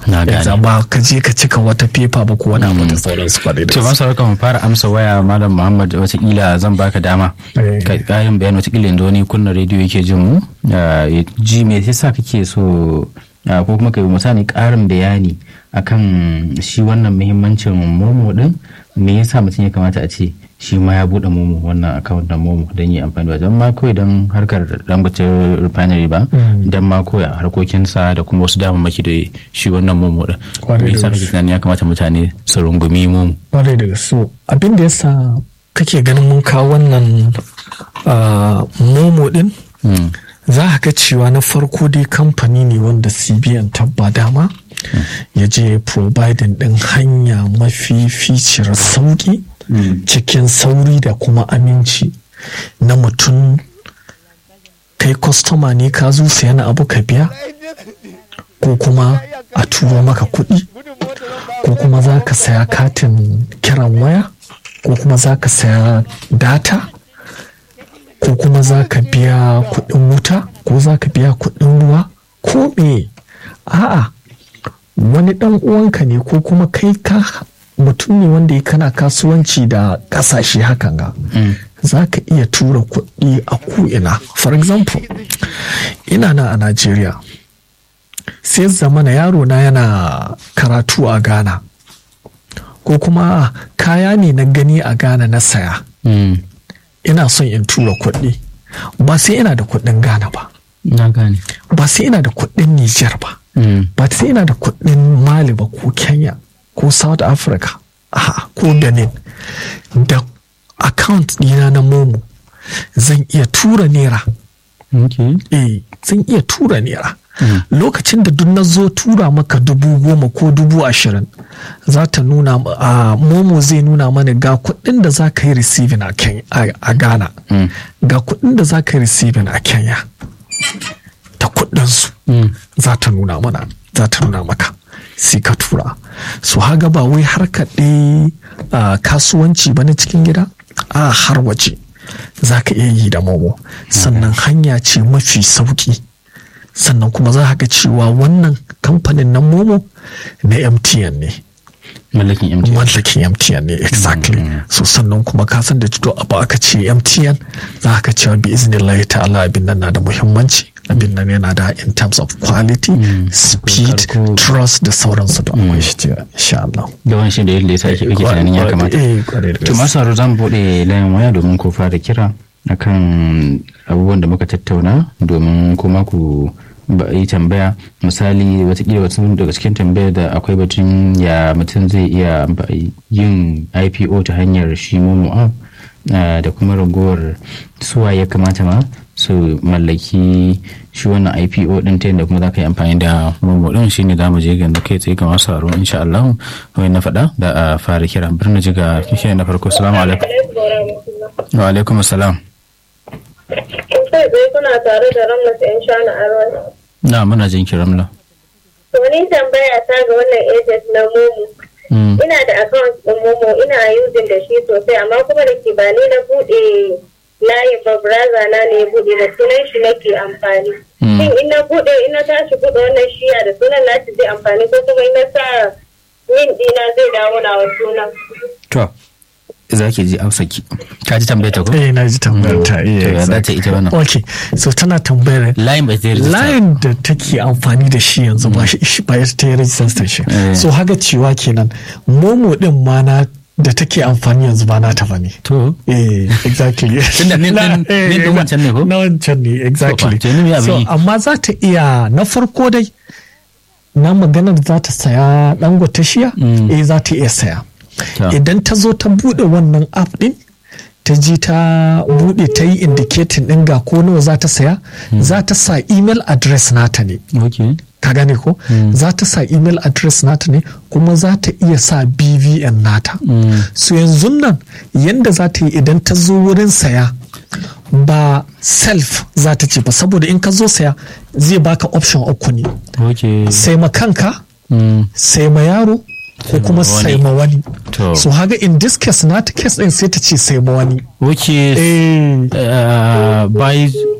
Na gane. Yanzu ba ka je ka cika wata fefa ba ko wani abu da sauransu ba da to gaske. masu harkar mu fara amsa waya malam muhammad watakila zan baka dama Eh. ka karin bayani watakila yanzu wani kunna rediyo yake jin mu ah, ya ji me yasa kake so ah, ko kuma kai misali karin bayani akan shi wannan muhimmancin momo din me yasa mutum ya kamata a ce shi ma ya bude momo wannan account na momo don yi amfani da don ma kawai don harkar dangote refinery ba don ma kawai a harkokinsa da kuma wasu damammaki da shi wannan momo din Kwarai me da yasa gaske. kake tunanin ya kamata mutane su rungumi momo Kwarai da gaske. So abin da yasa kake ganin mun kawo wannan ah, momo din Mm. za a ga cewa na farko dai kamfani ne wanda cbn tabba dama ya je providing din hanya mafi ficiyar sauki cikin sauri da kuma aminci na mutum kai kwastoma ne ka zo sayan abu ka biya ko kuma a turo maka kuɗi ko kuma za ka saya katin kiran waya ko kuma za ka saya data ko kuma za ka biya kuɗin wuta ko za ka biya kuɗin ruwa ko me a'a wani ɗan uwanka ne ko kuma kai ka mutum ne wanda ya kana kasuwanci da ƙasashe hakan ga za ka iya tura kuɗi a ko'ina for example ina na a Najeriya sai zamana yaro na yana karatu a Ghana ko kuma kaya ne na gani a Ghana na saya Mm. ina son in tura kuɗi ba sai ina da kuɗin Ghana ba na gane ba sai ina da kuɗin Niger ba Mm. ba sai ina da kuɗin Mali ba ko Kenya ko South Africa aha, ko Benin da account ɗina na Momo zan iya tura naira okay. eh zan iya tura naira lokacin da duk na zo tura maka dubu goma ko dubu ashirin za ta nuna ma- a momo zai nuna mana ga kuɗin da za ka yi receiving a, Ken- a, a ghana Mm. ga kuɗin da za ka yi receiving a kenya ta kuɗinsu Mm. za ta nuna mana za ta nuna maka sai ka tura su haga ba wai har kaɗe kasuwanci ba na cikin gida a har waje za ka iya yi da momo sannan hanya ce mafi sauki sannan kuma za ga cewa wannan kamfanin na momo na mtn ne mallakin MTN mallakin mtn ne exactly so sannan kuma ka san da to abu aka ce mtn za ka cewa bi iznillahi ta'ala abin nan na da muhimmanci abin nan yana da in terms of quality speed Karko. trust da sauransu da akwai shi ce insha Allah yawan shi da yadda ya sake ake tunanin ya kamata eh kwarai da to gaske. masu haro zan buɗe layin waya domin ku fara kira akan abubuwan da muka tattauna domin kuma ku ba- yi tambaya misali watakila wasu daga cikin tambayar da akwai batun ya mutum zai iya ba- yin ipo ta hanyar shi momo app ah, da kuma ragowar suwa ya kamata ma su mallaki shi wannan ipo din ta yadda kuma za ka yi amfani da momo din shine za mu je ga kai tsaye ga masu haro insha Allah kamar na faɗa da a fara kira birnin jiga kike na farko salamu alaikum wa alaikum salam kai tsaye kuna tare da ramlas yan shana arwan na muna jin kiran la to ni tambaya ta ga wannan agent na momo Mm, ina da account din momo ina using da shi sosai amma kuma da ke ba ni na bude layin ba braza na ne ya bude da sunan shi nake amfani Mm. shin in na bude in na tashi bude wannan shiya da sunan nashi zai amfani ko kuma in na sa min dina zai dawo na wa sunan to za ki ji amsa ki ka ji tambayar ta ko eh na ji tambayar ta To, eh ya za ta exactly. ita wannan okay so tana tambayar layin bai zai rijista layin da take amfani da shi yanzu ba shi shi- ba ita ta yi rajistar station Eh. so haka cewa kenan momo din ma na da take amfani yanzu ba na ta bane to eh exactly Tunda nin Na- din- eh, nin din na- wancan ne ko? na wancan ne exactly To, fa, to ni me abin so yi? amma za ta iya na farko dai na maganar za ta saya dangote shiya eh za ta iya saya Ta. idan ta zo ta bude wannan app din ta ji ta bude ta yi indicating din ga ko nawa za ta saya za ta sa email address nata ne okay ka gane ko za ta sa email address nata ne kuma za ta iya sa bvn nata so yanzu nan yanda za ta yi idan ta zo wurin saya ba self za ta ce ba saboda in ka zo saya zai baka option uku ne okay sai ma kanka Mm, sai ma yaro ko kuma wani. sai ma wani To. so haga in this case nata case din sai ta ce sai ma wani okay eh uh, by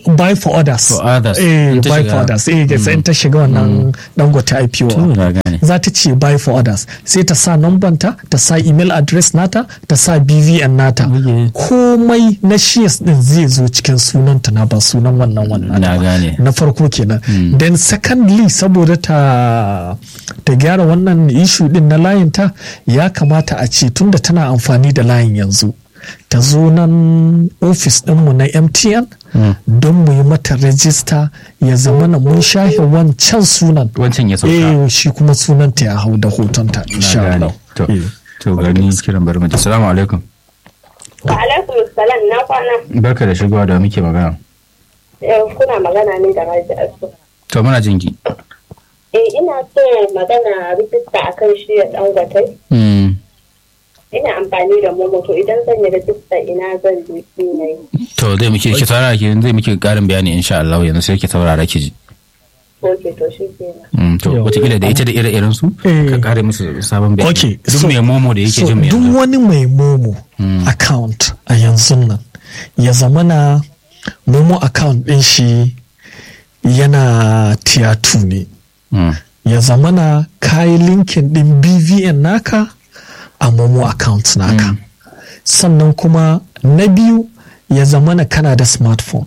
buy for others For others. eh In ta buy shiga- for others eh sai ta shiga wannan dangote IPO To, na gane. za ta ce buy for others sai ta sa ta ta sa email address nata ta sa BVN nata Okay. komai na shares din zai zo cikin sunanta na ba sunan wannan wannan Na ba. gane. na farko kenan then secondly saboda ta ta gyara wannan issue din na layin ta ya kamata a ce tunda tana amfani da layin yanzu ta zo nan ofis ɗinmu na mtn don mu yi mata rajista ya zama na mun shahe wancan sunan Wancan ya sauka. eh shi kuma sunanta ya hau da hotonta Na insha gane. Allah To, Eh. to gani kiran bari mu ji. Assalamu alaikum. Wa alaikum salam na kwana. Barka da shigowa da muke magana. Eh, Kuna magana ne da Raji Asu. To muna jin ki. Eh ina so magana rijista akan shi ya dangote. Mm. Ina amfani da momo to idan zan yi rijista ina zan je na yi. To zai muke ki saurara ki zai muke karin bayani insha Allah yanzu sai ki saurara ki ji. Ok to shi kenan. Mm, to Yau. wataƙila da ita da ire-iren su Eh. ka kare musu sabon bayani. Okay, Duk so- mai momo da yake so jin mu duk yanzu. wani mai momo Mm. account a yanzu nan ya zamana momo account ɗin shi yana tier 2 ne Mm. ya zamana kayi linkin ɗin bvn naka a momo account naka sannan kuma na biyu ya zamana kana da smartphone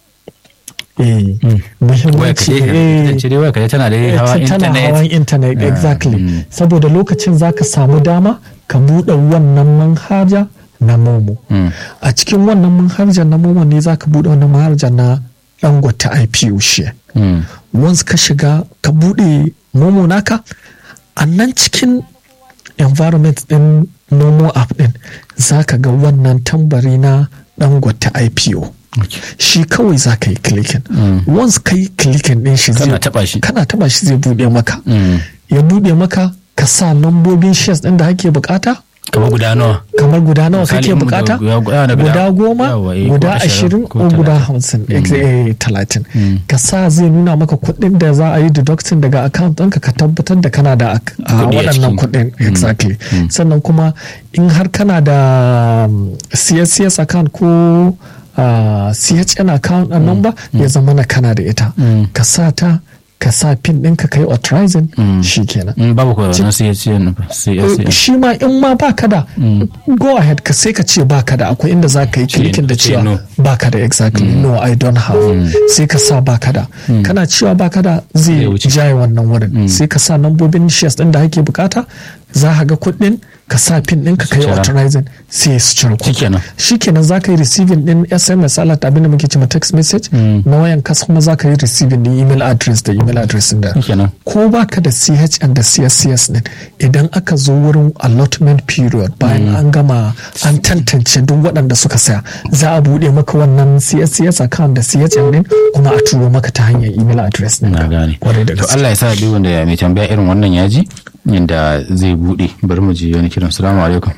eh Waya ka muhimmanci dai eh, ita ce dai waya ka dai tana da hawa ta- tana internet. hawan intanet Ah, exactly mm. saboda lokacin za ka samu dama ka buɗe wannan manhaja na momo Mm. a cikin wannan manhaja na momo ne za ka buɗe wannan manhaja na dangote ipo share Mm. once ka shiga ka buɗe momo naka a nan cikin environment ɗin momo app ɗin za ka ga wannan tambari na dangote ipo Okay. shi kawai za ka yi clicking Mm. once ka yi clicking ɗin shi Kana zai taɓa shi. kana taba shi zai buɗe maka Mm. ya buɗe maka ka sa lambobin shares ɗin da kake bukata Kamar guda nawa? kamar guda nawa Misali kake in bukata guda- guda- guda- guda goma yawa, eh, guda ko ashirin, ashirin ko ko guda talatin. hamsin Mm. ex- eh, talatin Mm. ka sa zai nuna maka kuɗin da za a yi deducting daga account ɗinka ka tabbatar da kana da ak- a Kuɗi a waɗannan ciki. kuɗin exactly sannan kuma in har kana da um, CSCS account ko uh, CHN account a number ya zama na kana da ita Mm. ka sa ta ka sa pin ɗinka ka yi authorizing shi kenan Mm, Babu ko na sai sai na sai sai. shi ma in ma baka da go ahead ka sai ka ce baka da akwai inda za ka yi Ce- clicking da ce cewa no. baka da exactly no i don't have sai ka sa baka da kana cewa baka da zai Zai wuce. jaye wannan wurin sai ka sa nambobin shares din da ake bukata za ka ga kuɗin ka sa pin ɗinka ka yi Cira. authorizing sai su cire kuɗi Shikenan. shikenan za ka yi receiving din sms alert abin da muke cewa text message na wayan kas kuma za ka yi receiving din email address da email address din da Shikenan. ko baka da CHN da CSCS din idan aka zo wurin allotment period bayan an gama an tantance duk waɗanda suka saya za a buɗe maka wannan CSCS account da CHN din kuma a turo maka ta hanyar email address din Na gane. kwarai da To gaske Allah ya sa duk wanda mai tambaya irin wannan ya ji yanda zai bude bari mu ji wani kiran assalamu alaikum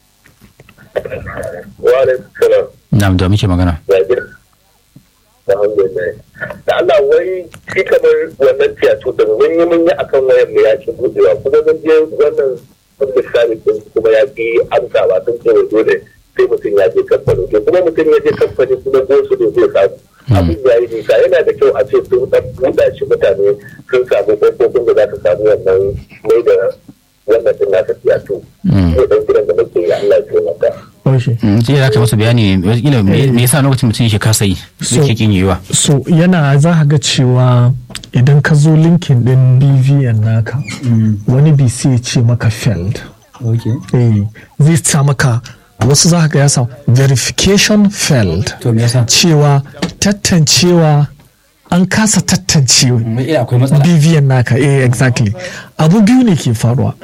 wa alaikum salam na'am da muke magana ya gida alhamdulillah da Allah wai shi kamar wannan tiyatu da mun yi mun yi akan wayan mu ya ci budewa kuma mun je wannan wanda sami din kuma ya fi amsawa sun ce wai dole sai mutum ya je kamfani to kuma mutum ya je kamfani kuma gosu ne zai samu abin ya yi nisa yana da kyau a ce sun dan buɗa shi mutane sun samu ƙofofin da za su samu wannan mai da wannan din nasa tiyatu ne dan gidan da muke yi Allah ya taimaka Okay. sai za ka masa bayani wataƙila me me yasa lokacin mutum yake kasa yi So- yake kin yiwa so yana za ka ga cewa idan ka zo linkin din bvn naka wani bc ya ce maka failed eh zai sa maka wasu za ka ga ya sa verification failed to me yasa cewa tantancewa an kasa tantancewa ila akwai matsala bvn naka eh exactly abu biyu ne ke faruwa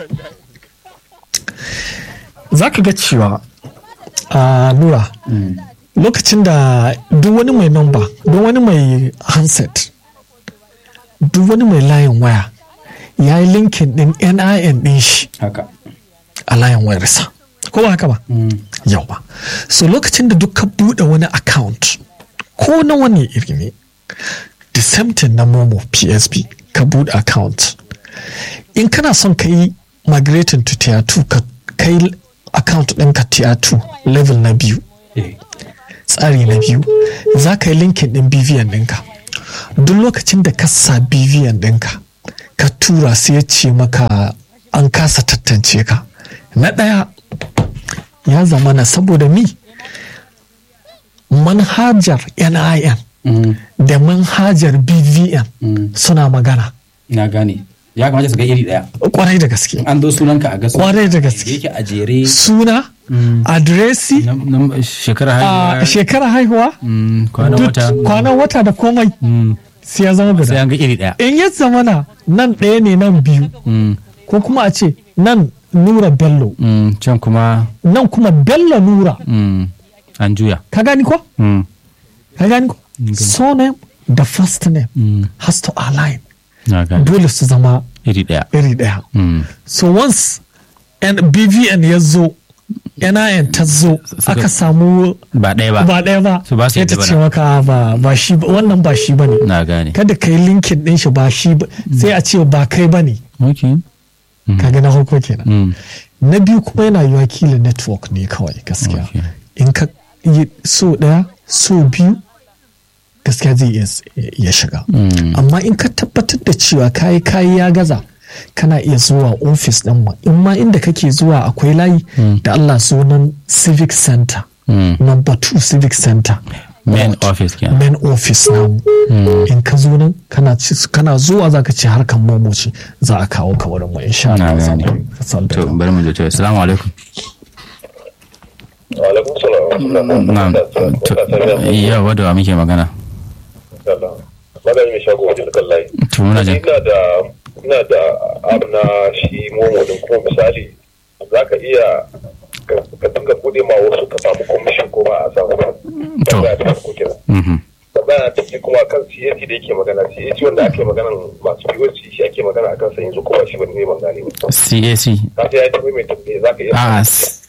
za ka ga cewa a nura lokacin da duk wani mai number duk wani mai handset duk wani mai layin waya ya yi linkin din nin din shi haka a layin wayarsa ko ba haka ba yau ba so lokacin da duk ka buɗe wani account ko na wani iri ne the same thing na momo psp ka buɗe account in kana son ka yi migrating to tier 2 ka kai account ɗinka tier 2 level na biyu tsari na biyu za ka yi linkin ɗin bvn ɗinka duk lokacin da ka sa bvn ɗinka ka tura sai ya ce maka an kasa tattance ka na ɗaya ya zama na saboda mi manhajar nin da manhajar bvn suna magana na gane ya kamata su ga iri daya kwarai da gaske an zo sunanka a gasu Kwarai da gaske. yake a jere suna adresi na- na shekara a haihuwa shekara haihuwa Mm, kwanan duk wata kwanan wata da komai Mm, sai ya zama sai guda an ga iri daya in ya zamana nan ɗaya ne nan biyu Mm, ko kuma a ce nan nura bello mm, can kuma nan kuma bello nura mm, an juya ka gani ko Mm, ka gani ko surname da first name mm, has to align na gane dole su zama iri daya iri ɗaya Mm, so once N- bvn ya zo nin ta zo aka samu ba ɗaya ba ba ɗaya ba Su ba su sai yadda ta ba ce na. maka ba ba shi ba wannan ba shi bane na gane kada ka yi linkin ɗin shi ba shi ba sai a ce ba kai bane ok kaga na farko kenan Mm, na biyu kuma yana yiwa kila network ne kawai gaskiya Okay. in ka yi so ɗaya so biyu gaskiya zai iya s- ya shiga Mm. amma in ka tabbatar da cewa kayi kayi ya gaza kana iya zuwa ofis ɗin mu in ma inda kake zuwa akwai layi da Allah sunan civic center mm. number two civic center main office kenan main office namu in ka zo nan kana ci- kana zuwa za ka ce harkar momoci za a kawo ka wurin mu insha na Allah za gane mu ka san da to bari mu je to assalamu alaikum alaikum salam na'am to yawa da wa muke magana magana mai shago wajen kan layi to muna jin ina da ina da abu na shi momo din kuma misali za ka iya ka ka dinga bude ma wasu ka samu commission ko ba a samu ba To. tambaya ta farko kenan Mhm. tambaya ta ce kuma kan CAC da yake magana CAC wanda ake magana masu POC shi ake magana akan sa yanzu kuma shi ban ne ban gane ba CAC ka sai ya tafi mai tambaye za ka iya a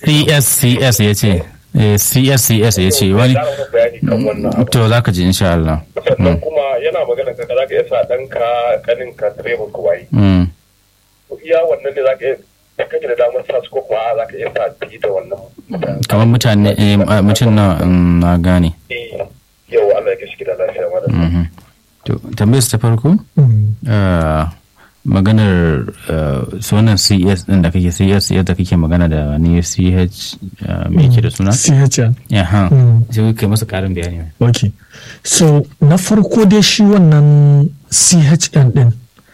CSCS ya ce Eh, CSCS ya ce wani Ƙara mana bayani kan wannan abu to za ka ji insha Allah sannan kuma yana magana ka za ka iya sa ɗanka kaninka direban ku waye Mm. iya wannan ne za ka iya da kake da damar sa su ko kuma za ka iya sa fi da wannan kamar mutane eh, a- mutum na mm, na gane Eh, yau Allah ya gashi gida lafiya ma da Mhm. to tambayar su ta farko Mm. ah, maganar ah, sunan CS din da kake CS yadda kake magana da ni CH ah, me yake da suna CHN. yaha Mm. sai kai masa karin bayani Ok. So, na farko dai shi wannan CHN din.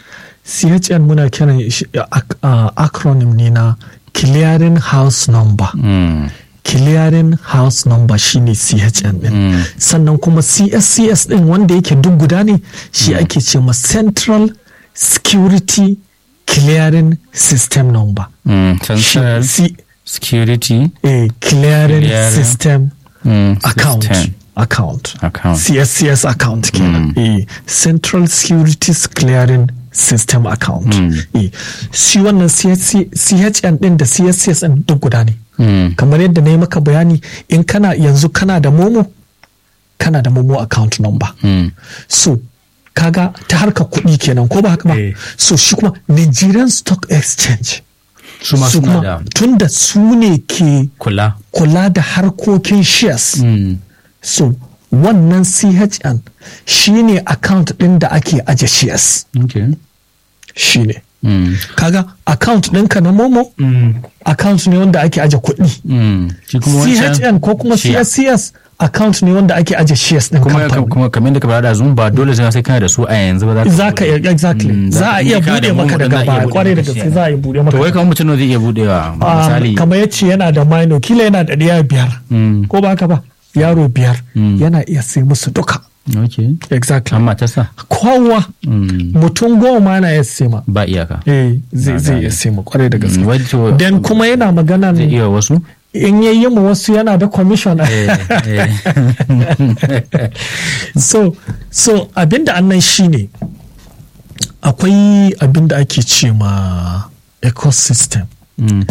CHN muna kiran shi ac- uh, acronym ne na Clearing House Number. Mm. Clearing House Number shine CHN din. Mm. Sannan kuma CSCS din wanda yake duk guda ne shi ake ce ma Central Security Clearing System Number. Mm. Shi- Central C- Security eh, Clearing Clearing System mm, account System. account Account. CSCS account kenan eh Central Securities Clearing System account eh shi wannan CSC CHN din da CSCS din duk guda ne Mm. kamar yadda na yi maka bayani in kana yanzu kana da momo kana da momo account number Mm. so kaga ta harka kuɗi kenan ko ba haka ba Eh. so shi kuma Nigerian Stock Exchange su ma su suna kuma da tunda su ne ke kula kula da harkokin shares Mm. so wannan chn shine account ɗin da ake aje shares okay shine Mm. kaga account ɗinka na momo account ne wanda ake aje kuɗi Mm. shi kuma wancan chn ko kuma share. cscs account ne wanda ake aje shares ɗin kuma kamfani kuma kamar da ka faɗa da zun ba dole sai sai kana da su a yanzu ba za ka iya exactly Mm, za a iya in ka da bude maka momo din daga za a iya baya bude kwarai da maka gaske shi. za a yi bude to wai maka kamar mutum nawa zai iya budewa Ah, misali kamar yace yana da minor kila yana da ɗaya biyar Mm. ko ba haka ba yaro biyar Mm. yana iya sai musu duka okay exactly amma ta sa kowa Mm. mutum goma na iya sai ma ba iyaka eh zai Na zai gane. iya sai ma kwarai da gaske Mm, wato- dan kuma yana magana zai iya wasu in yayi ma wasu yana da commission Eh, eh. so so abinda annan shine akwai abinda ake ce ma ecosystem Mm.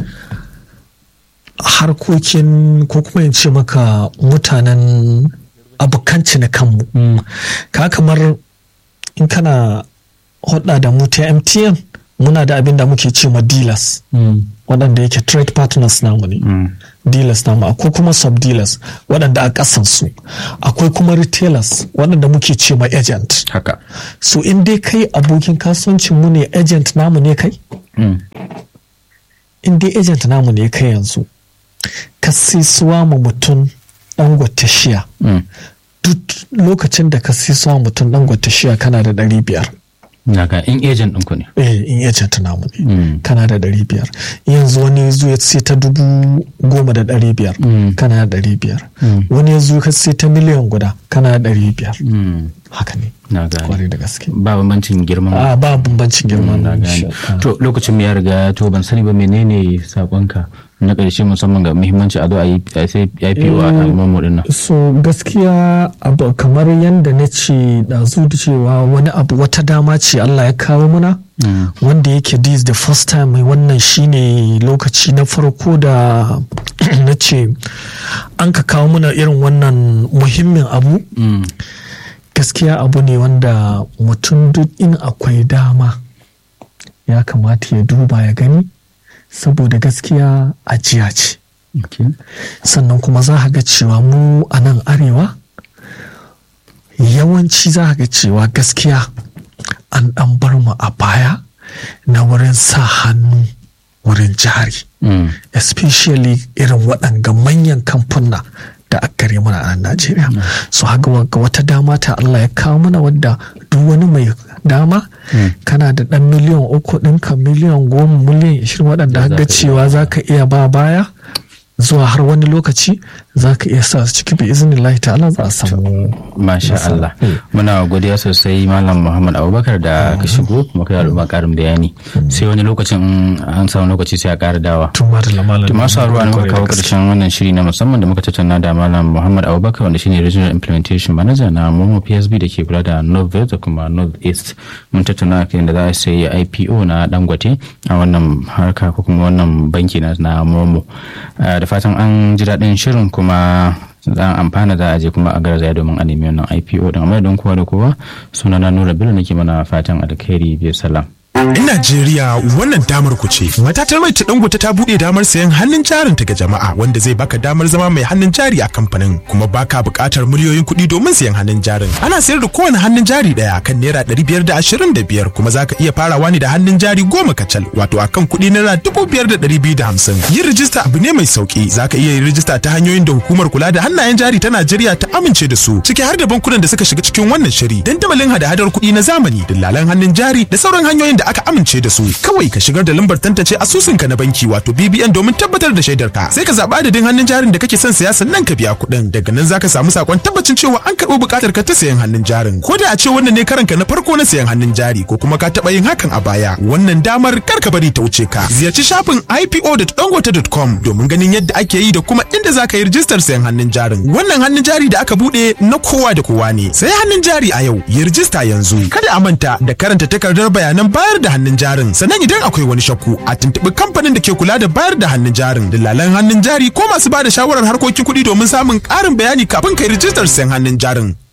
harkokin ko kuma in ce maka mutanen abokanci na kanmu ka kamar in kana hudda da mu ta mtn muna da abin da muke ce ma dealers Mm. waɗanda yake trade partners namu ne Mm. dealers namu akwai kuma sub dealers waɗanda a ƙasan su akwai kuma retailers waɗanda muke ce ma agent haka so in dai kai abokin kasuwancin mu ne agent namu ne kai Mm. in dai agent namu ne kai yanzu ka sisuwa ma mutum dangote shiya Mm. duk lokacin da ka sisuwa mutum dangote shiya kana da ɗari biyar na ga in agent ɗinku ne eh in agent namu ne Mm. kana da ɗari biyar yanzu wani ya zo ya sai ta dubu goma da ɗari biyar Mm. kana da ɗari biyar Mm. wani ya zo ka sai ta miliyan guda kana da ɗari biyar Mm. haka ne na gane kwarai da gaske ba bambancin girman a ba bambancin girman na gane to lokacin mu ya riga to ban sani ba menene sakonka na ƙarshe musamman ga muhimmanci a zo a yi a sai IPO a al'ummar din nan so gaskiya abu kamar yadda na ce ɗazu da cewa wani abu wata dama ce Allah ya kawo muna wanda yake this the first time mai wannan shine lokaci na farko da na ce an ka kawo muna irin wannan muhimmin abu Mm. gaskiya abu ne wanda mutum duk in akwai dama ya kamata ya duba ya gani saboda gaskiya ajiya ce Okay. sannan kuma za a ga cewa mu a nan arewa yawanci za a ga cewa gaskiya an ɗan bar mu a baya na wurin sa hannu wurin jari Mm. especially irin waɗanga manyan kamfuna da aka gare mana a Najeriya. So haka wa- ga wata dama ta Allah ya kawo mana wadda duk wani mai dama kana da ɗan miliyan uku ɗinka miliyan goma miliyan ishirin waɗanda Da za haka ka cewa za ka iya ba baya zuwa har wani lokaci za ka iya sa su ciki bi izinin Allah ta'ala za a samu Masha Nasara. Allah. Mm. Muna godiya sosai Malam Muhammad Abubakar da ka shigo kuma kai al'umma karin bayani. Sai wani lokacin in an samu lokaci sai a ƙara dawa. tuma da lamalan To masu haruwa ne muka kawo Kwarai da gaske. ƙarshen wannan shiri na musamman da muka tattauna da Malam Muhammad Abubakar wanda shine Regional Implementation Manager na Momo PSB da ke kula da North West da kuma North East. Mun tattauna kan da za a sayi IPO na Dangote a wannan harka ko kuma wannan banki na na Momo. Ah, Da fatan an ji daɗin shirin kuma za a amfana za a je kuma a garzaya domin a nemi wannan IPO din amma don kowa da kowa sunana Nura Bello nake mana fatan alkhairi biyu salam. 'Yan Najeriya wannan damar ku ce. Matatar mai ta dangote ta buɗe damar sayan hannun jarin ta ga jama'a wanda zai baka damar zama mai hannun jari a kamfanin kuma baka buƙatar miliyoyin kuɗi domin sayan hannun jarin. Ana sayar da kowane hannun jari ɗaya kan naira ɗari biyar da ashirin da biyar kuma zaka iya farawa ne da hannun jari goma kacal wato akan kuɗi naira dubu biyar da ɗari biyu da hamsin. Yin rijista abu ne mai sauƙi zaka iya yin rijista ta hanyoyin da hukumar kula da hannayen jari ta Najeriya ta amince da su ciki har da bankunan da suka shiga cikin wannan shiri dandamalin hada-hadar kuɗi na zamani dillalan hannun jari da sauran hanyoyin da aka amince da su kawai ka shigar da lambar tantance asusunka na banki wato BBN domin tabbatar da shaidarka sai ka zaɓa adadin hannun jarin da kake son saya sannan ka biya kuɗin daga nan zaka samu sakon tabbacin cewa an karɓo buƙatar ka ta sayan hannun jarin ko da a ce wannan ne karanka na farko na sayan hannun jari ko kuma ka taɓa yin hakan a baya wannan damar kar ka bari ta wuce ka ziyarci shafin ipo.dangote.com domin ganin yadda ake yi da kuma inda zaka yi rijistar sayan hannun jarin wannan hannun jari da aka buɗe na kowa da kowa ne sai hannun jari a yau yi rijista yanzu kada a manta da karanta takardar bayanan bayar da hannun jarin sannan idan akwai wani shakku a tuntuɓi kamfanin da ke kula da bayar da hannun jarin dillalan hannun jari ko masu ba da shawarar harkokin kuɗi domin samun ƙarin bayani kafin kai rijistar sayan hannun jarin